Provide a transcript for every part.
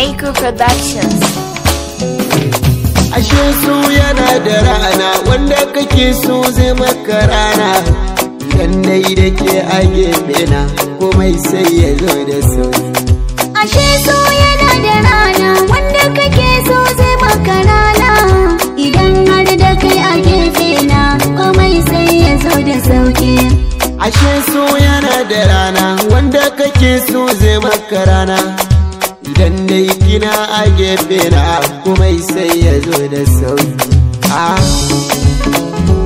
Reiko Productions. Ashe so yana da rana wanda kake so zai maka rana Idan dai da ke a gefe na komai sai ya zo da sauki Ashe so yana da rana wanda kake so zai maka rana idan har da kai a gefe na komai sai ya zo da sauki. Ashe so yana da rana wanda kake so zai maka rana Idan dai kina a gefe na komai sai ya zo da sauki Ah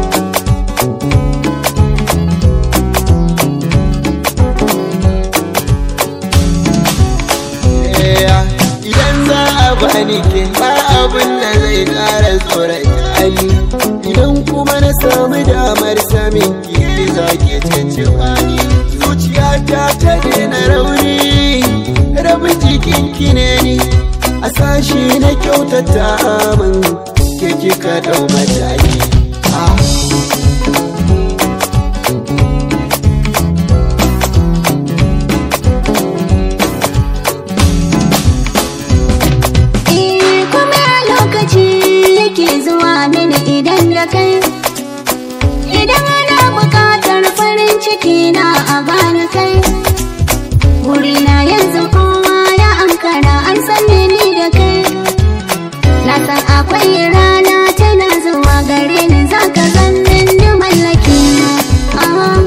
Idan za a bani ke ba abin da zai ƙara tsorata ni Idan kuma na samu damar samin ki za ki cancewa ni Zuciyata ta daina rauni rabin jikin ki ne ni A sashi na kyautata min ke kika ɗau mataki Ah. Eh kuma lokaci yake zuwa mini idan da kai. Idan ana buƙatar farin ciki na a bani kai. Wurina yanzu kowa ya ankara an san ni da kai. Na san akwai rana tana zuwa gare ni za ka zannin ni mallaki na. Ah.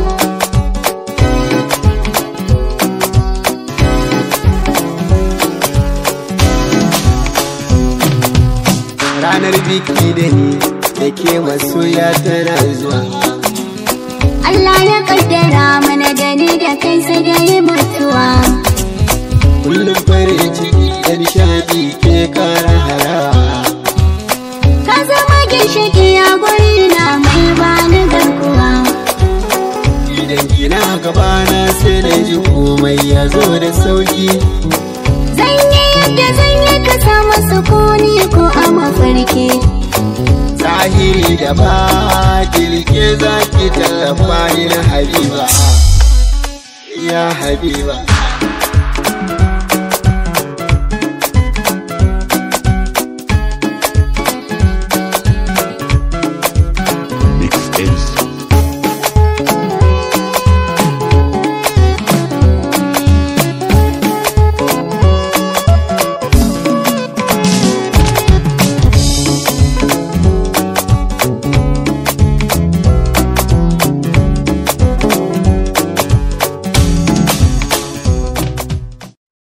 Ranar biki da ni da ke masoya tana zuwa Allah ya kaddara mana da ni da kai sai da yi mutuwa. Kullum farin ciki da nishadi ke kara harawa Ka zama ginshiki a guri na mai bani garkuwa. Idan kina gabana sai na ji komai ya zo da sauki Zan yi yadda zan yi ka samu sukuni ko a mafarki. Zahiri da ba kirke za ki tallafa ni na Habiba Ya Habiba